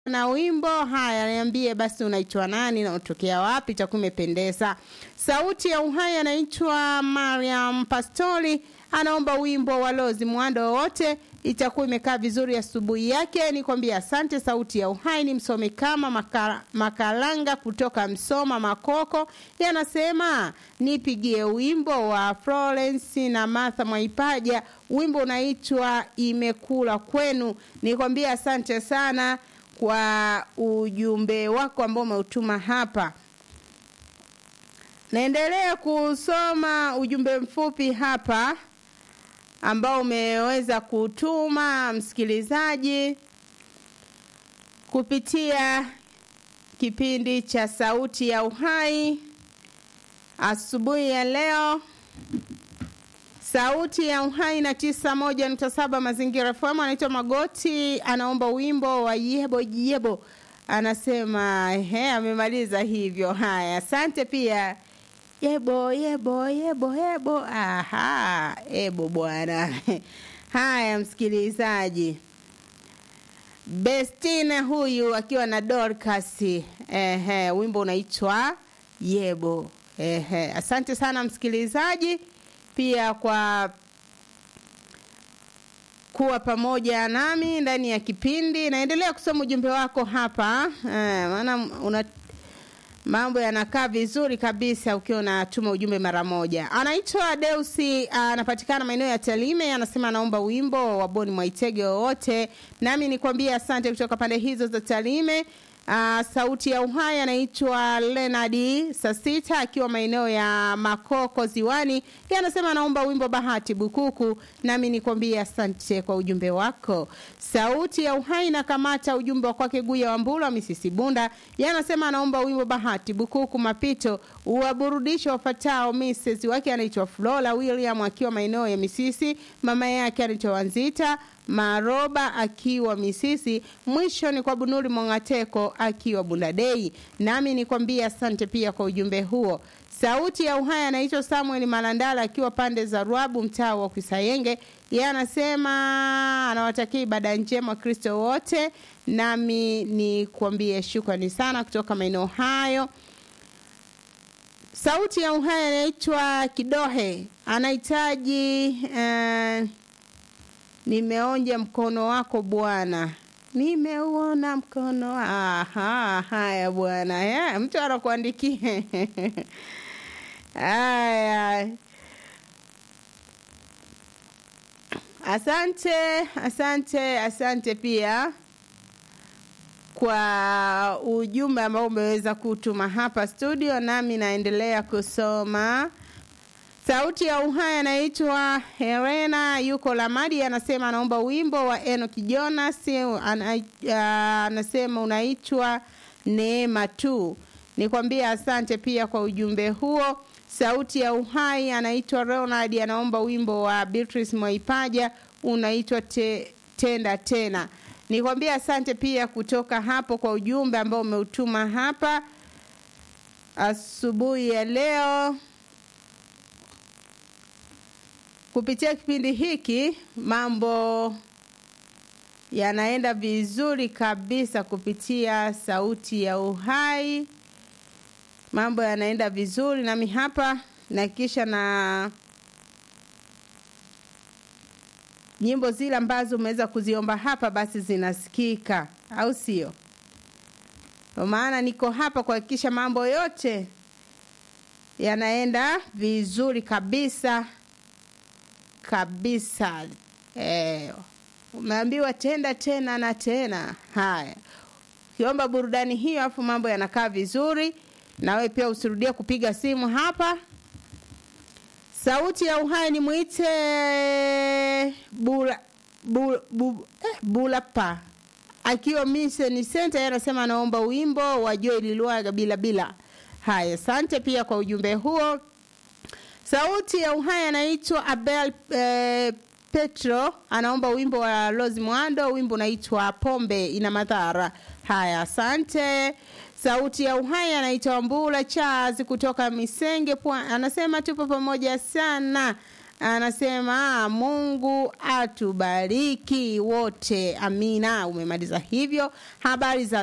na wimbo haya, niambie basi unaitwa nani na unatokea wapi? Itakuwa imependeza. Sauti ya Uhai anaitwa Mariam Pastori, anaomba wimbo wa Lozi Mwando wote, itakuwa imekaa vizuri asubuhi yake. Nikwambia asante. Sauti ya Uhai ni msome kama maka, Makalanga kutoka Msoma Makoko, yanasema nipigie wimbo wa Florence na Martha Mwaipaja, wimbo unaitwa Imekula Kwenu. Nikwambia asante sana kwa ujumbe wako ambao umeutuma hapa. Naendelea kusoma ujumbe mfupi hapa ambao umeweza kutuma msikilizaji kupitia kipindi cha Sauti ya Uhai asubuhi ya leo. Sauti ya Uhai na tisa moja nukta saba Mazingira FM. Anaitwa Magoti, anaomba wimbo wa yebo yebo, anasema he, amemaliza hivyo. Haya, asante pia yebo yebo yebo yebo. Aha, ebo bwana. Haya, msikilizaji Bestina huyu akiwa na Dorcas, ehe, wimbo unaitwa yebo. Ehe, asante sana msikilizaji pia kwa kuwa pamoja nami ndani ya kipindi. Naendelea kusoma ujumbe wako hapa eh, maana una mambo yanakaa vizuri kabisa ukiwa unatuma ujumbe mara moja. Anaitwa Deusi, anapatikana maeneo ya Talime, anasema anaomba wimbo wa Boni Mwaitege wowote, nami nikwambie asante kutoka pande hizo za Talime. Uh, sauti ya uhai anaitwa Lenadi Sasita akiwa maeneo ya Makoko Ziwani. Yeye anasema anaomba wimbo Bahati Bukuku, nami nikwambie asante kwa ujumbe wako. Sauti ya uhai na kamata ujumbe wa kwake Guya Wambula Misisi Bunda. Yeye anasema anaomba wimbo Bahati Bukuku mapito uwaburudisha wafatao. Mrs wake anaitwa Flora William akiwa maeneo ya Misisi, mama yake anaitwa Wanzita Maroba akiwa Misisi. Mwisho ni kwa Bunuri Mongateko akiwa Bundadei. Nami nikwambia asante pia kwa ujumbe huo. Sauti ya uhai anaitwa Samuel Malandala akiwa pande za Ruabu, mtaa wa Kisayenge. Yeye anasema anawatakia ibada njema Kristo wote, nami nikwambie shukrani sana kutoka maeneo hayo. Sauti ya uhai anaitwa Kidohe, anahitaji uh, nimeonja mkono wako Bwana, nimeuona mkono. Aha, haya bwana, ya, mtu anakuandikia haya. Asante, asante, asante pia kwa ujumbe ambao umeweza kutuma hapa studio, nami naendelea kusoma. Sauti ya uhai anaitwa Helena yuko Lamadi, anasema anaomba wimbo wa Enoch Jonas, anasema unaitwa Neema tu. Nikwambie asante pia kwa ujumbe huo. Sauti ya uhai anaitwa Ronald, anaomba wimbo wa Beatrice Mwaipaja unaitwa te, tenda tena. Nikwambie asante pia kutoka hapo kwa ujumbe ambao umeutuma hapa asubuhi ya leo kupitia kipindi hiki mambo yanaenda vizuri kabisa kupitia sauti ya uhai mambo yanaenda vizuri nami hapa na kisha na nyimbo zile ambazo umeweza kuziomba hapa basi zinasikika au sio kwa maana niko hapa kuhakikisha mambo yote yanaenda vizuri kabisa kabisa eh, umeambiwa tenda tena na tena haya ukiomba burudani hiyo afu mambo yanakaa vizuri nawe pia usirudie kupiga simu hapa sauti ya uhai ni mwite bula, bula, bula, eh, bulapa akiwa mission center anasema anaomba wimbo wa Joel Lwaga bila bila haya asante pia kwa ujumbe huo sauti ya uhai anaitwa Abel eh, Petro anaomba wimbo wa Rose Mwando, wimbo unaitwa Pombe ina madhara. Haya, asante. Sauti ya uhai anaitwa Mbula Charles kutoka Misenge Pwa, anasema tupo pamoja sana. anasema Mungu atubariki wote, amina. Umemaliza hivyo. Habari za